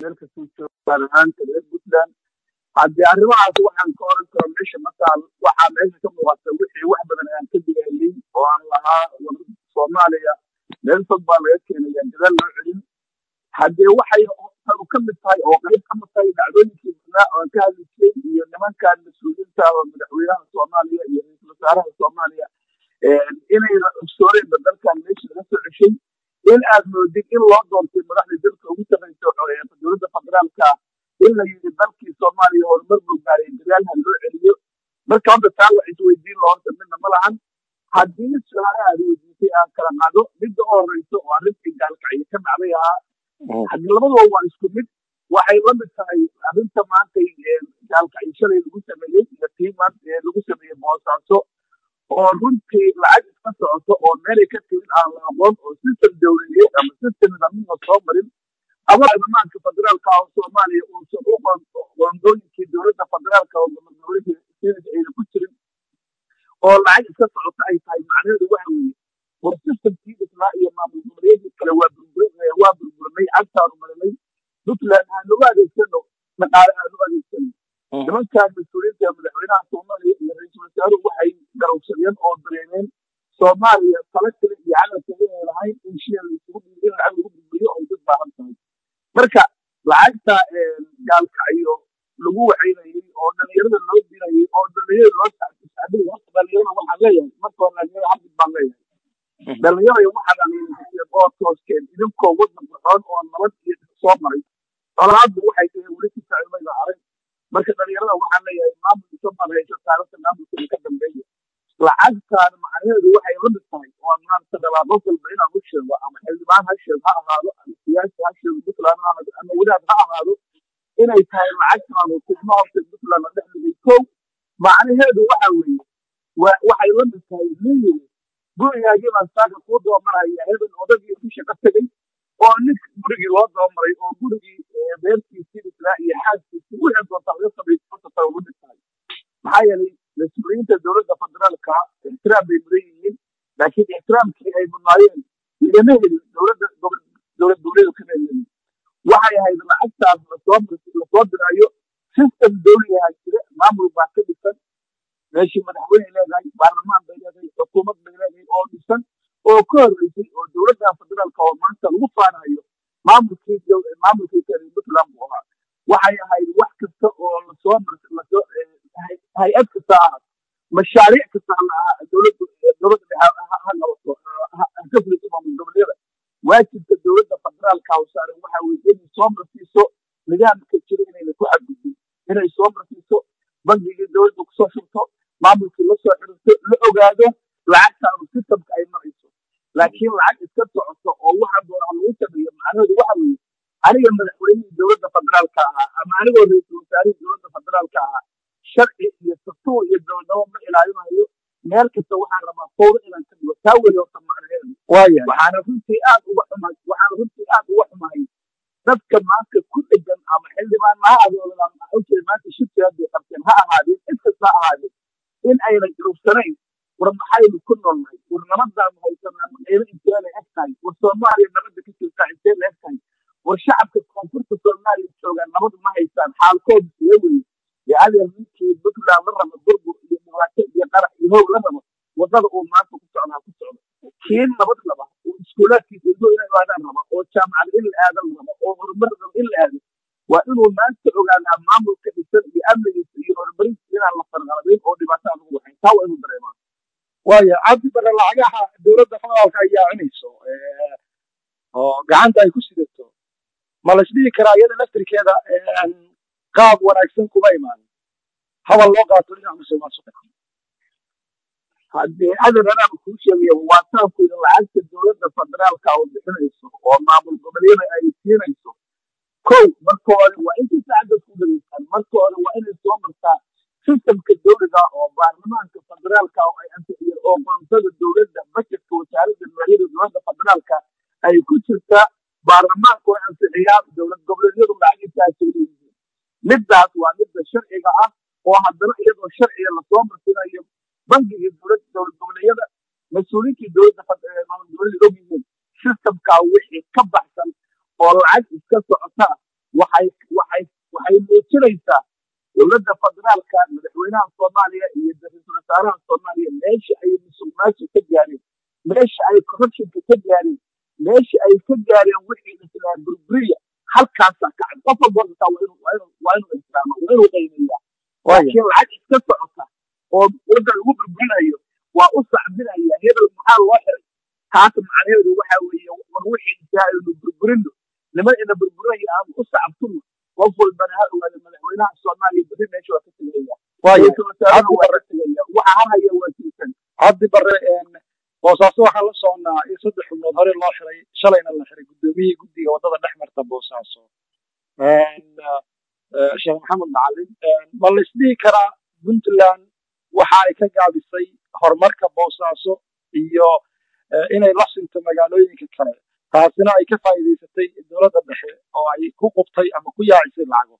meel kastuu joogo gaar ahaanta reer puntland haddii arrimahaas waxaan ka oran karo meesha mataal waxaa meesha ka muuqata wixii wax badan aan ka digaalin oo aan lahaa soomaaliya meel fog baa laga keenaya gadaal loo celin haddee waxay tanu ka mid tahay oo qayb ka mid tahay dhacdooyinkii badnaa oo aan ka hadli jiray iyo nimankan mas-uuliyiinta oo madaxweynaha soomaaliya iyo ra-iisul wasaaraha soomaaliya inay ogsooreenba dalkan meesha laga soo ceshay in aad moodid in loo doontay madaxda dalka ugu sarreysa dowladda federaalka in la yidhi dalkii soomaaliya horumar buu gaaray dagaalha loo celiyo marka hadda taa wax isweydiin loo horta midna ma lahan haddii su-aalaha aad weydiisay aan kala qaado midda u horeysa oo arrintii gaalkacyo ka dhacday ahaa haddii labaduba waa isku mid waxay la mid tahay arrinta maanta gaalkacyo shalay lagu sameeyey iyo tii maanta lagu sameeyey boosaaso oo runtii lacag iska socoto oo meelay ka timid aan la aqoon oo system dowladeed ama system nidaamina soo marin ama baarlamaanka federaalka oo soomaaliya uusan u qoondooyinkii dowladda federaalka oo dowladda ayna ku jirin oo lacag iska socoto ay tahay macnaheedu waxa weeye war systemkii dhisnaa iyo maamul goboleedyadii kale waa burbur waa burburinay cagtaanu marinay puntland aan ugu adeegsano dhaqaale aan u adeegsano nimankaan mas-uuliyiinta madaxweynaha soomaaliya iyo ra-iisul wasaaruhu waxay garowsadeen oo dareemeen soomaaliya tala kale iyo camal kale inay lahayn in shia laisugu dhiibo in lacag lagu burburiyo oo dad baahan tahay marka lacagta gaalkacyo lagu wacaynayey oo dhalinyarada loo dirayay oo dhalinyarada loo sacbay horta dhalinyarada waxaan leeyahay marka hore dhalinyarada hadid baan leeyahay dhalinyarada waxaad aleeyahay oo tooskeen idinkoo waddan fircoon oo nabad iyo soo maray colaaddu waxay tahay weli ku sacilmayda arag marka dhalinyarada waxaan leeyahay maamul iso marhayso taarikhda maamulkooda ka dambeeya lacagtaan macnaheedu waxay la mid tahay oo maanta dhabaaqo walba inaan u sheego ama xildhibaan ha sheeg ha ahaado ama siyaasi ha sheego puntland ha ahaado ama wadaad ha ahaado inay tahay lacagtaan oo tigmo horta puntland la dhex dhigay kow macnaheedu waxa weeye waxay la mid tahay nin yiri gurigaagii baan saaka kuu doomaraya hebel odagii ku shaqo tegey oo nin gurigii loo doomaray oo gurigii beertiisii dhisnaa iyo xaaskiisii wixii doonta laga sameeyey horta tahay ugu dhig tahay maxaa yeelay mas-uuliyiinta dowladda federaalka ixtiraam bay mudan yihiin laakiin ixtiraamkii ay mudnaayeen lagama helin dowladda dowlad goboleedu kama helin waxay ahayd lacagtaas lasoo lasoo diraayo system dowliyaha jira maamul baa ka dhisan meeshii madaxweyne leedahay baarlamaan bay leedahay xukuumad bay leedahay oo dhisan oo ka horreysay oo dowladda federaalka oo maanta lagu faanayo maamulkii maamulkii kale puntland buu ahaa waxay ahayd wax kasta oo lasoo lasoo hay-ad kasta ahaad mashaariic kasta dowladda dowladda dhexe ha qabato ka fuliso maamul goboleeda waajibka dowladda federaalka u saaran waxa weeye inay soo marsiiso nidaamka jira inayna ku xadgudbin inay soo marsiiso bangigii dowladda kusoo shubto maamulkii lasoo xirto la ogaado lacagtaanu systemka ay marayso laakiin lacag iska socoto oo waxa doona lagu sameeyo macnaheedu waxa weeye aniga madaxweynihii dowladda federaalka ahaa ama anigoo ra-iisul wasaarihii dowladda federaalka ahaa sharci iyo dastuur iyo dowladnimo ma ilaalinayo meel kasta waxaan rabaa fowda inaan ka dhigo taa weli horta macnaheedu waxaana runtii aad uga xumahay waxaana runtii aad uga xumahay dadka maanta ku dhegan ama xildhibaan ha adoolada ama awjeed maanta shirki hadday qabteen ha ahaadeen cid kasta ha ahaadeen in ayna garubsanayn war maxaynu ku noolnahay war nabadaanu haysanaa qiimo intee la eg tahay war soomaaliya nabadda ka jirtaa intee la eg tahay war shacabka koonfurta soomaaliya joogaan nabad ma haystaan xaalkoodu see weye yacalya ninkii puntland la rabo burbur iyo dhibaato iyo qarax iyo hoog la rabo wadada uu maanta ku socdaa ku socdo kii nabad raba oo iskuulaadkiisa ilmo inay aadaan raba oo jaamacad in la aadan raba oo horumar raba in la aado waa inuu maanta ogaadaa maamulka dhisan iyo amnigiisa iyo horumarintiisa inaan la farqalabayn oo dhibaato aan lagu waxayn taa waa inuu dareemaa waaya cabdi bare lacagaha dowladda federaalka ay yaacinayso oo gacanta ay ku sidato ma la isdhihi karaa iyada laftirkeeda qaab wanaagsan kuma imaan habal loo qaato dhinaca musuqmaasuqa haddii adan anaaba kuu sheegaya waa saabku in lacagta dowladda federaalka oo bixinayso oo maamul goboleeda ay siinayso kow marka hore waa intii saacadda ku dhageystaan marka hore waa inay soo martaa sistemka dowliga oo baarlamaanka federaalka oo ay ansixiyeen oo qoontada dowladda bajetka wasaaradda maaliyadda dowladda federaalka ay ku jirtaa baarlamaanku ay ansixiyaan dowlad goboleedyadu lacagintaasay leeyihiin middaas waa midda sharciga ah oo haddana iyadoo sharciga lasoo marsinayo bangigii dowlad dowlad goboleedyada mas-uuliyinkii dowladda maamul goboleeda og yihiin sistemkaa wixii ka baxsan oo lacag iska socota waxa waxay waxay waxay muujinaysaa dowladda federaalka madaxweynaha soomaaliya iyo ra-iisul wasaaraha soomaaliya meesha ay musuqmaasuq ka gaareen meesha ay corruptionka ka gaareen meesha ay ka gaareen wixii islaa burburiya halkaasaa kacay qof walba horta waa inuu waa inuu waa inuu ixtiraama waa inuu qiimeeyaa laakiin lacag iska socota oo waddan lagu burburinayo waa u sacbinaya hebel maxaa loo xiray taas macnaheedu waxa weeye war wixii intaa aynu burburino niman ina burburinaya aan u sacabtuno qof walbana ha ogaado madaxweynaha soomaaliya berri meesha waa ka tegaya ra-iisul wasaaraha waa ka tegaya waxa harhaya waa jirtan cabdi bare boosaaso waxaan la soconaa in saddex xubnood hore loo xiray shalayna la xiray guddoomiyihii guddiga waddada dhex marta boosaaso sheekh maxamed macalin ma la isdhihi karaa puntland waxa ay ka gaabisay horumarka boosaaso iyo inay la sinto magaalooyinka kale taasina ay ka faa'iidaysatay dowladda dhexe oo ay ku qubtay ama ku yaacisay lacago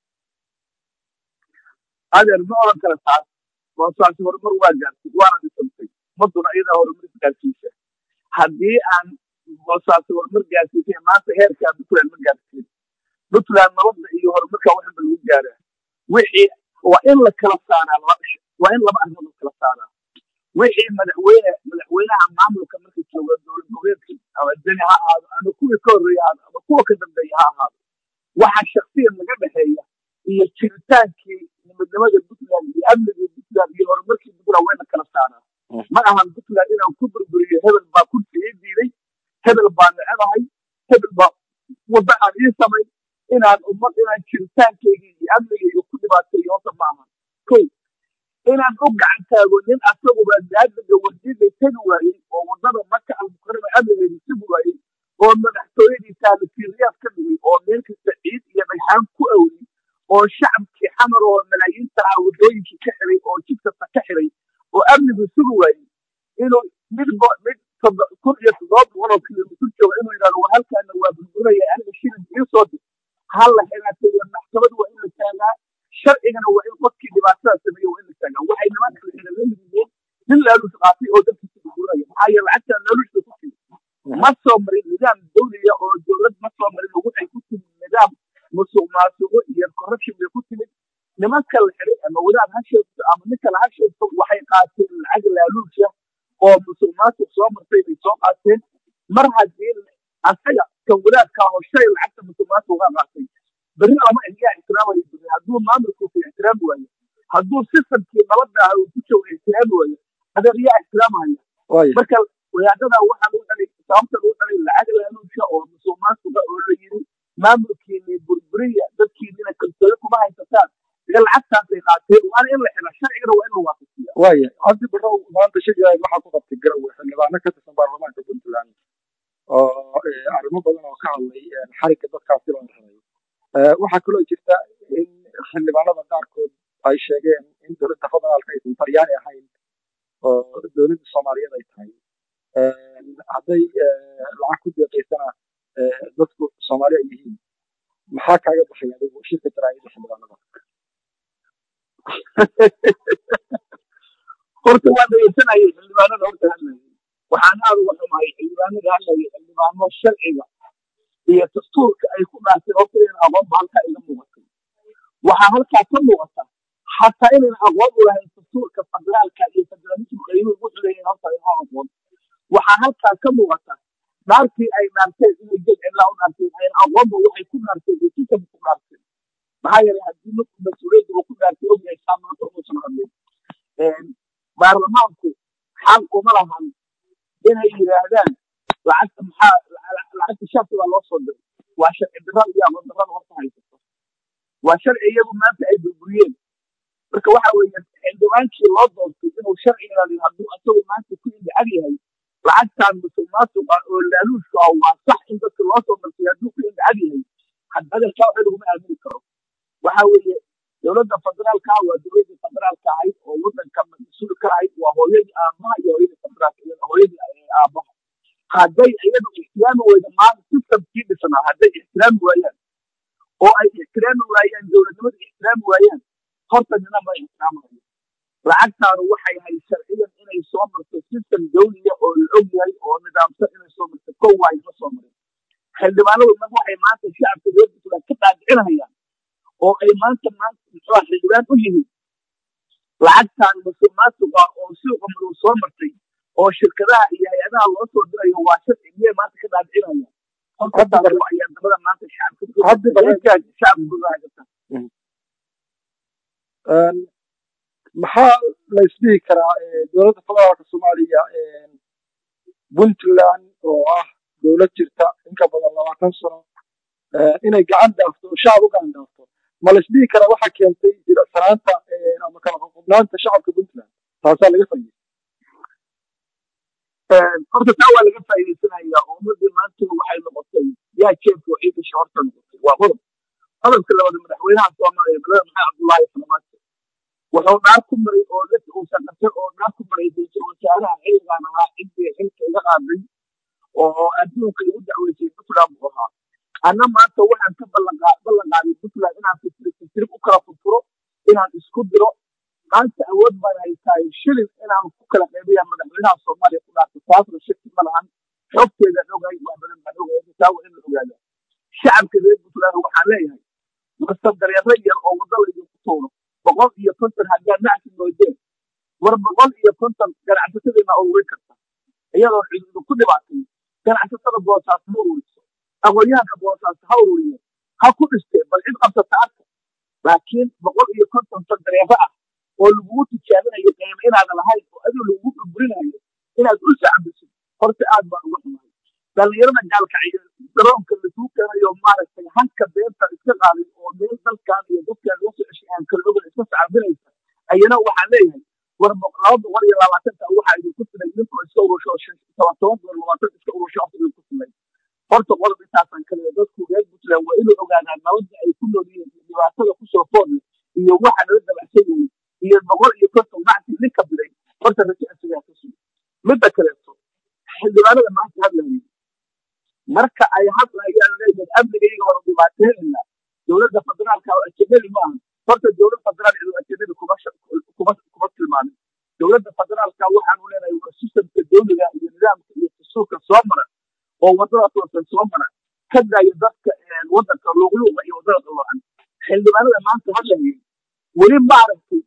adeer ma oran kara taas boosaasi horumar waa gaartay waana dhisantay ummaduna iyadaa horumar gaarsiisa haddii aan boosaasi horumar gaarsiisay maanta heerkaa puntland ma gaarsiin puntland nabadda iyo horumarka waxba lagu gaaraa wixii waa in la kala saaraa waa in laba arrimood la kala saaraa wixii madaxweyne madaxweynaha maamulka marka jooga dowlad goboleedka ama deni ha ahaado ama kuwii ka horreeya ha ama kuwa ka dambeeya ha ahaado waxa shaksiyan naga dhexeeya iyo jiritaankii midnimada puntland iyo amnigii puntland iyo horumarkii puntland wayna kala saaraa ma ahan puntland inaan ku burburiyo hebel baa kursi ii diiday hebel baa necebahay hebel baa wadda aan ii samayn inaan ummad inaan jiritaankeygii iyo amnigeyga ku dhibaateeyo horta ma ahan kow inaan u gacan taago nin asaguba daadaga wardiida tegi waayey oo waddada maka almukarama amnigeeda tegi waayey oo madaxtooyadii taalitiiriyaad ka dhigay oo meel kasta ciid iyo dhagxaan ku awri oo shacabkii xamar oo malaayiinta ah waddooyinkii ka xiray oo jid kasta ka xiray oo amnigu sugi waayey inuu mid mid kun iyo toddoba boqol oo kilomitir jooga inuu yidhahdo war halkaana waa burburinaya aniga shilin ii soo dir halla xiraatay maxkamad waa in la taagaa sharcigana waa in qofkii dhibaatada sameeye waa in la taagaa waxay nimanka la xira la yimideen nin laaluus qaatay oo dadkiisa burburinaya maxaa yeele lacagtaa laaluushka ku timid ma soo marin nidaam dawliya oo dowlad ma soo marin waxay ku timid nidaam musuq maasuqo iyo corruption bay ku timid nimanka la xiray ama wadaad ha sheegto ama nin kale ha sheegto waxay qaateen lacag laaluusha oo musuq maasuq soo martay bay soo qaateen mar haddii asaga kan wadaadka ah oo shalay lacagta musuq maasuqa qaatay berri lama yaa ixtiraamayo berri hadduu maamulkiisa ixtiraami waayo hadduu sistamkii nabadda ah uu ku joogo ixtiraami waayo adeer yaa ixtiraamaya marka wadaadada waxaa lagu xelay sababta lagu xelay lacag laaluusha oo musuq maasuqa oo la yiri maamulkiini burburiya dadkiinina kalsooni kuma haysataan iga lacagtaasay qaateen waana in la xila sharcigana waa in la waafajiya waaya cabdi barrow maanta shiryahay waxaa ku qabtay garowe xildhibaano ka tirsan baarlamaanka puntland oo arrimo badan oo ka hadlay xarigga dadkaasi loo xiray waxaa kaloo jirta in xildhibaanada qaarkood ay sheegeen in dowladda federaalka aysan talyaani ahayn oo dowladda soomaaliyeed ay tahay hadday lacag ku deeqaysana dadku soomaali ay yihiin maxaa kaaga baxay adigu shirka jaraa'idda xildhibaanada horta waa dhegeysanayay xildhibaanada horta hadlayay waxaan aad uga xumahay xildhibaanada hadlayay xildhibaano sharciga iyo dastuurka ay ku dhaarteen horta inayna aqoonba halkaa iga muuqatay waxaa halkaa ka muuqata xataa inayna aqoon u lahayn dastuurka federaalka iyo federalism qiimuhu wuxuu leeyahay horta inoo aqoon waxaa halkaa ka muuqata dhaartii ay dhaarteen inay jed cidlaa u dhaarteen ayna aqoonba waxay ku dhaarteen iyo sistamka ku dhaarteen maxaa yeelay haddii ninku mas-uuliyadda uu ku dhaartay ogyahay saa maanta umuusan hadlin baarlamaanku xaq uma lahan inay yidhaahdaan lacagta maxaa lacagta sharci baa loo soo diray waa sharci darrada iyo aqoon darrada horta haysato waa sharci iyagu maanta ay burburiyeen marka waxa weeye xildhibaankii loo doortay inuu sharci ilaaliyo hadduu asagu maanta ku indhacad yahay lacagtan musuq maasuqa oo laaluushka ah waa sax in dadka loo soo martay hadduu ku indhacad yahay hadalkaa waxa laguma aamini karo waxa weeye dowladda federaalka ah waa dowladda federaalka ahayd oo wadanka mas-uul ka ahayd waa hooyadii aabaha iyo hooyadii federaalka hooyadii aabaha hadday iyadu ixtiraami weyda maanta systemkii dhisnaa hadday ixtiraami waayaan oo ay ixtiraami waayaan dowladnimada ixtiraami waayaan horta nina ma ixtiraamayo lacagtaanu waxay ahayd sharciyan inay soo marto system dawliya oo la og yahay oo nidaamsan inay soo marto kow waayo ma soo marin xildhibaanadu nag waxay maanta shacabka reer puntland ka dhaadhicinayaan oo ay maanta maanta muxuu xildhibaan u yihiin lacagtan musuqmaasuqa oo suuqa madow soo martay oo shirkadaha iyo hay-adaha loo soo dirayo waa sharci miyay maanta ka dhaadhicinaya horta ayaa dabada maanta shacabka shacabka maxaa la isdhihi karaa dowladda federaalka soomaaliya puntland oo ah dowlad jirta inka badan labaatan sano inay gacan dhaafto oo shacab u gacan dhaafto ma la isdhihi karaa waxaa keentay jilicsanaanta ama kala qoqobnaanta shacabka puntland taasaa laga faa'iidey horta taa waa laga faa'iidaysanaya oo ummadii maanta waxay noqotay yaa jeebka oo ciidanka horta noqotay waa qodob qodobka labaad madaxweynaha soomaaliya madaxweyne maxamed cabdullaahi farmaajo wuxuu dhaar ku maray oo dad uusan qabtay oo dhaar ku maray ra-iisul wasaaraha xilligan ahaa ciddii xilka iga qaaday oo adduunka igu dacweysay puntland buu ahaa anna maanta waxaan ka ballan qaaday puntland inaan fitirib u kala furfuro inaan isku diro maanta awood baan haytaay shilin inaan ku kala qaybiya madaxweynaha soomaaliya ku dhaartay taasna shaki ma lahan xogteedaan ogahay wax badan baan ogahay taa waa in la ogaada shacabka reer puntland waxaan leeyahay marsa dareero yar oo waddo laydinku tuuro boqol iyo konton haddaad nacsi moodeen war boqol iyo konton ganacsatadiina ururin karta iyadoo ciidu ku dhibaatay ganacsatada boosaas ha ururiso aqoonyahanka boosaas ha ururiye ha ku dhistee bal cid qabsata arka laakiin boqol iyo konton ton dareero ah oo lagugu tijaabinayo qiimo inaadan lahayn oo adigu lagugu burburinayo inaad u sacbisid horta aad baan uga xumahay dhallinyarada gaalkacyo garoonka lasuu keenayo maaragtay hanka beenta iska qaaday oo meel dalkan iyo dadkan laga soo ceshay aan kala ogan iska sacbinaysa ayana waxaan leeyahay war laba boqol iyo labaatanta waxaa idinku filay idinkoo iska urusho toban toban boqol labaatan iska urusho afta idinku filay horta qodob intaasaan kaleeya dadku reer puntland waa inuu ogaadaan nabadda ay ku nool yihiin iyo dhibaatada kusoo foodle iyo waxa nala dabacsan yahay iyo boqol iyo konton macsi ninka biday horta rajo isagaa ka sugi midda kaleeto xildhibaanada maanta hadlayay marka ay hadlayaan leeyihiin amnigayga hore dhibaateynayna dowladda federaalka oo ajanabi ma aha horta dowlad federaal cidu ajanabi kuma kuma kuma tilmaamin dowladda federaalka waxaanu leenahay waa sistamka dowliga iyo nidaamka iyo dastuurka soo mara oo wadada toosan soo mara ka daaya dadka wadanka luuqluuqa iyo wadada qaloocan xildhibaanada maanta hadlayay weli ma aragtay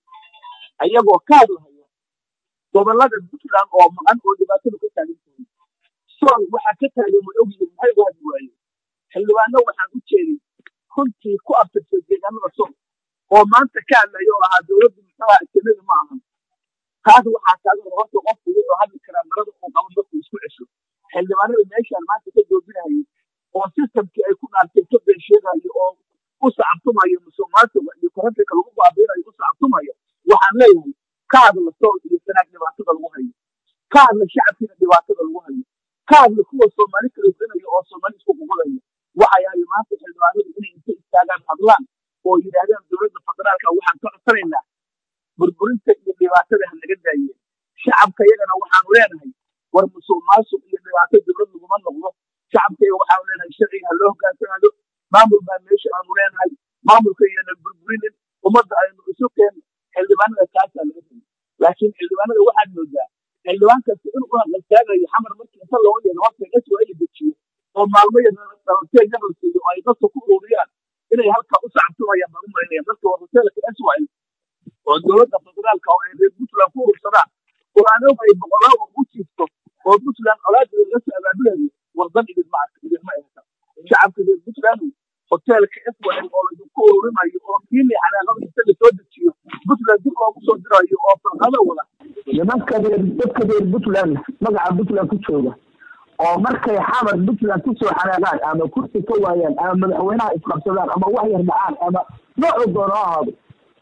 ayagoo ka hadlahaya gobolada puntland oo maqan oo dhibaatadu ka taagan tahay sool waxaa ka taagan way ogyihiin maxay uga hadli waayeen xildhibaano waxaan u jeeday runtii ku abtirsay deegaanada sool oo maanta ka hadlaya oo ahaa dowladda muxuuha ajanabi ma ahan taas waxaa taagan horta qofku wuxuu hadli karaa marada uu qabo dadku isku cesho xildhibaanada meeshaan maanta ka joojinayay oo sistamkii ay ku dhaartay ka been sheegayo oo u sacabtumayo musuqmaasuqa iyo korantayka lagu baabiinayo u sacabtumayo waxaan leeyahay ka hadla sool iyo sanaag dhibaatada lagu hayo ka hadla shacabkiina dhibaatada lagu hayo ka hadla kuwa soomaali kala dinayo oo soomaali isku qubadayo waxay ahay maanta xildhibaanadu inay inta istaagaan hadlaan oo yidhaahdaan dowladda federaalka waxaan ka codsanaynaa burburinta iyo dhibaatada ha naga daayeen shacabka iyagana waxaanu leenahay war musuq maasuq iyo dhibaato dowlad laguma noqdo shacabka iyaga waxaanu leenahay sharciga ha loo hogaansanaado maamul baa meesha aanu leenahay maamulka iyana burburinin ummadda aynu isu keenno xildhibaanada taasaa laga tegay laakiin xildhibaanada waxaad moodaa xildhibaan kasta inuu u haqaltaagayo xamar markii inta looga yeero horta dadku waa in la dejiyo oo maalmo yar dhalanteed yar la siiyo oo ay dadka ku ururiyaan inay halkaa u sacabtumayaan baan u malaynaya marka waa hoteelka israel oo dowladda federaalka oo ay reer puntland ku urursadaan oo aan ogay boqolaal oo u jiifto oo puntland colaadeeda laga soo abaabulayo wardan idinma arka idinma ehta shacabka reer puntland hoteelka israel oo laidinku ururimayo oo kiili xanaaqada inta lasoo dejiyo puntland dib loogu soo dirayo oo farqado wada nimanka reer dadka reer puntland magaca puntland ku jooga oo markay xamar puntland kusoo xanaaqaan ama kursi ka waayaan ama madaxweynaha isqabsadaan ama wax yar dhacaan ama noocuu doono ha ahaado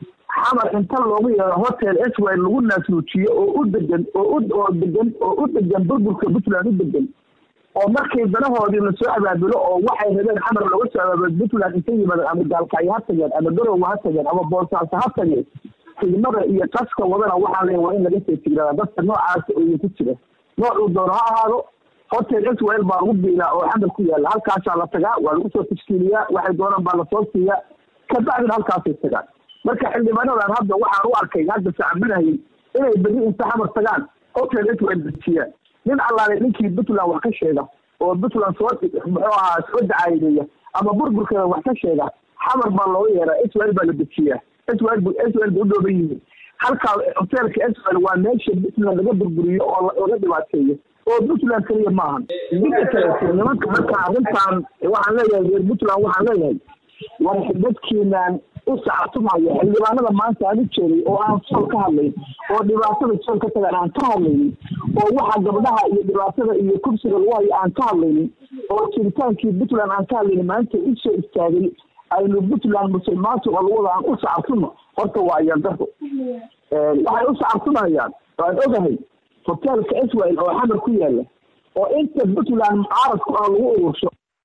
xamar inta loogu yeero hotel israel lagu naasnuujiyo oo u degan oo u oo degan oo u degan burburka puntland u degan oo markay danahoodii lasoo abaabulo oo waxay rabeen xamar looga soo abaabulo puntland inta yimaadeen ama gaalkacyo ha tageen ama garowe ha tageen ama boosaaso ha tageen tigmada iyo qaska wadana waxaa leeya waa in laga soo tigrada dadka noocaas oo ku jira noocuu doono ha ahaado hotel israel baa lagu biilaa oo xamar ku yaalla halkaasaa la tagaa waa lagu soo tashkiiliyaa waxay doonaan baa lasoo siiyaa kabacdina halkaasay tagaan marka xildhibaanadan hadda waxaan u arkay hadda sacabinayay inay beri inta xamar tagaan hotel israel dejiyaan nin allaale ninkii puntland wax ka sheega oo puntland soo muxuu ahaa soo dacaayadeeya ama burburkeeda wax ka sheega xamar baa looga yeeraa israel baa la dejiyaa israel bu israel ba u dhooban yihiin halkaa hoteelka israel waa meesha puntland laga burburiyo oo laga dhibaateeyo oo puntland keliya maahan midda kaleeto nimanka marka arrintan waxaan leeyahay reer puntland waxaan leeyahay war dadkiinaan u sacabtumaya xildhibaanada maanta aan u jeeday oo aan sool ka hadlayn oo dhibaatada sool ka tagan aan ka hadlaynin oo waxa gabdhaha iyo dhibaatada iyo kursiga lagu hayo aan ka hadlaynin oo jiritaankii puntland aan ka hadlaynin maanta usoo istaagay aynu puntland musulmaantu oo lagu wada aan u sacabtuno horta waa ayandaro waxay u sacabtumayaan waan ogahay hoteelka israel oo xamar ku yaala oo inta puntland mucaaradku ah lagu urursho